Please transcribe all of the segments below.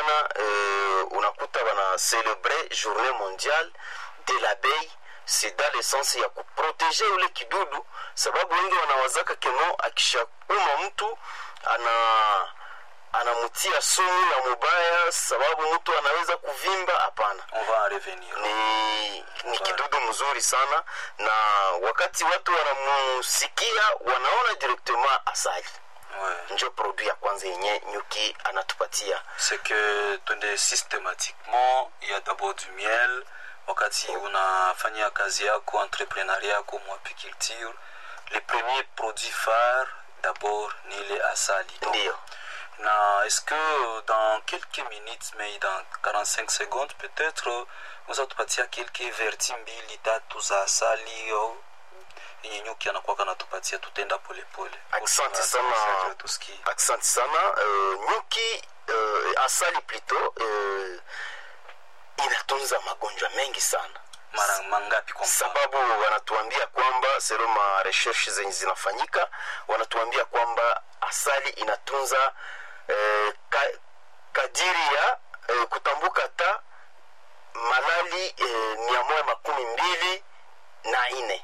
sana eh, unakuta wana celebre journée mondiale de l'abeille c'est dans le sens ya kuproteje ule kidudu sababu wengi wanawazaka keno akishauma mtu ana anamutia sumu ya mubaya sababu mtu anaweza kuvimba hapana On va en revenir. ni, ni kidudu mzuri sana na wakati watu wanamusikia wanaona directement asali Ouais. njo produit ya kwanza yenye nyuki anatupatia c'est que twende systématiquement il y a d'abord du miel wakati unafanya kazi yako entrepreneuria yako mwapiculture les premiers produits phares d'abord ni ile asali Donc, ndiyo na est-ce que dans quelques minutes mais dans 45 secondes peut-être unaweza tupatia quelques verti mbili tatu za asali au yenye nyuki anakuwa natupatia tutenda polepole Asante sana. tusikie asante sana uh, nyuki uh, asali plito uh, inatunza magonjwa mengi sana mara mangapi kwa mfano sababu wanatuambia kwamba selo ma recherche zenye zinafanyika wanatuambia kwamba asali inatunza eh, ka, kadiri ya eh, kutambuka ta malali eh, mia moja makumi mbili na ine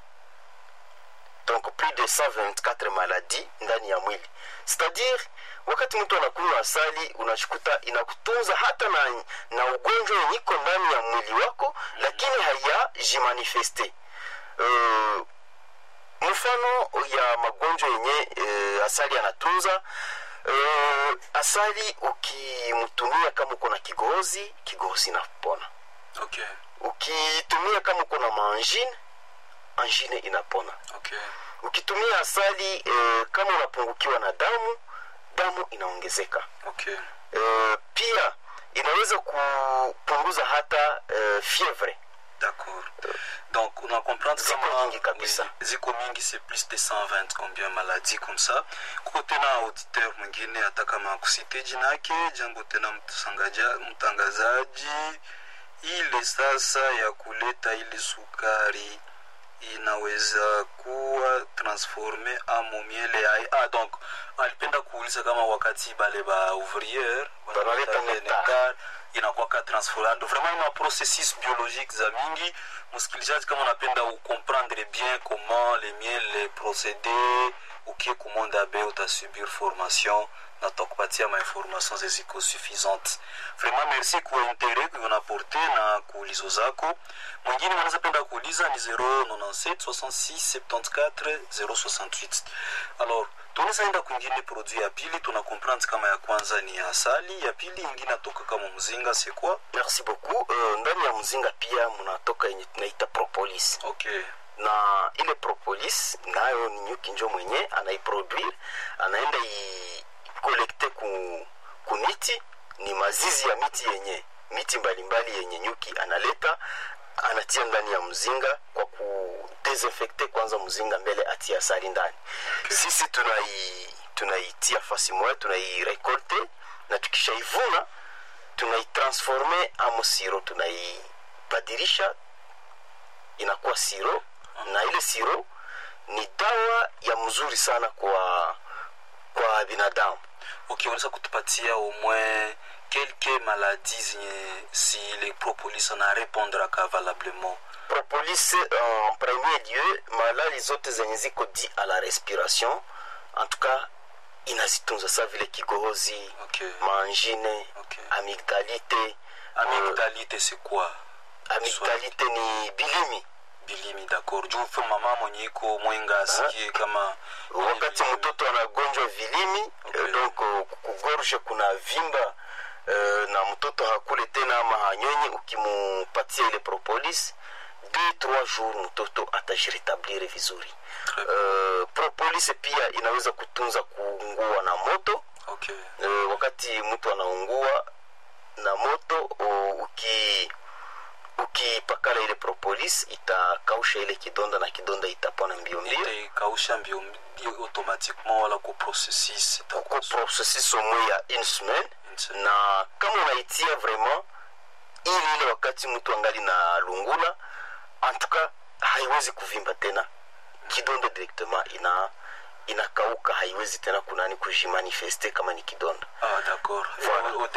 donc plus de 124 maladies ndani ya mwili c'est-à-dire wakati mtu anakunywa asali unachikuta inakutunza hata na, na ugonjwa yenye iko ndani ya mwili wako mm. lakini hayajimanifeste uh, mfano ya magonjwa yenye uh, asali anatunza uh, asali ukimtumia kama uko na kigozi kigozi inapona okay ukitumia kama uko na maangine angine inapona okay ukitumia asali eh, kama unapungukiwa na damu damu inaongezeka okay eh, pia inaweza kupunguza hata eh, fievre d'accord donc on a comprendre Ziko kama mingi kabisa. oui, ziko mingi c'est plus de 120 combien maladie comme ça kuko tena auditeur mwingine hata kama kusite jina yake jambo tena mtangaja- mtangazaji ile sasa ya kuleta ile sukari inaweza kuwa transforme amo miele ya ah, donc alipenda kuuliza kama wakati bale ba ouvrier Banaleta wanaleta nectar. nectar, inakuwaka transformando vraiment ma processus biologique za mingi msikilizaji kama unapenda ucomprendre bien comment les miel les procédés ukie kumonda be utasubir formation na tutakupatia mainformation zeziko suffisante vraiment merci kwa intere kunaporte na kuulizo zako mwingine wanaweza penda kuuliza ni 097 66 74 068 alors tunaweza enda kwingine produit ya pili tuna comprendre kama ya kwanza ni ya asali ya pili ingine atoka kama mzinga c'est quoi merci beaucoup uh, ndani ya mzinga pia mnatoka yenye tunaita propolis okay na ile propolis nayo ni nyuki njo mwenye anaiproduire anaenda ikolekte ku, ku miti ni mazizi ya miti yenye miti mbalimbali yenye nyuki analeta anatia ndani ya mzinga kwa kudesinfekte kwanza mzinga mbele atie asali ndani okay. sisi tunai tunaitia fasi moya tunairekolte na tukishaivuna tunaitransforme amo siro tunaibadilisha inakuwa siro na ile siro ni dawa ya mzuri sana kwa kwa binadamu okay unaweza kutupatia au moins quelques maladies zenye si le propolis na répondraka valablement propolis en premier lieu malali zote zenye ziko di à la respiration en tout cas inazitunza sa vile kigohozi okay maangine okay amigdalite amigdalite c'est quoi amigdalite ni bilimi bilimi d'accord juu mfe mama mwenye iko mwenga asikie kama wakati mtoto anagonjwa vilimi Okay. okay. donc kugorge kuna vimba uh, na mtoto hakule tena ama hanyonyi ukimupatia ile propolis deux trois jours mtoto atajiretablir vizuri Très bien. uh, propolis pia inaweza kutunza kuungua na moto okay uh, wakati mtu anaungua na moto uh, uki ukipakala ile propolis itakausha ile kidonda na kidonda itapona mbio mbio itaikausha mbio mbio automatiquement wala ku processus ko itakuwa processus au moins ya une semaine Une na kama unaitia vraiment ili ile wakati mtu angali na lungula antuka haiwezi kuvimba tena kidonda directement ina inakauka haiwezi tena kunani kujimanifeste kama ni kidonda ah d'accord Voilà. Au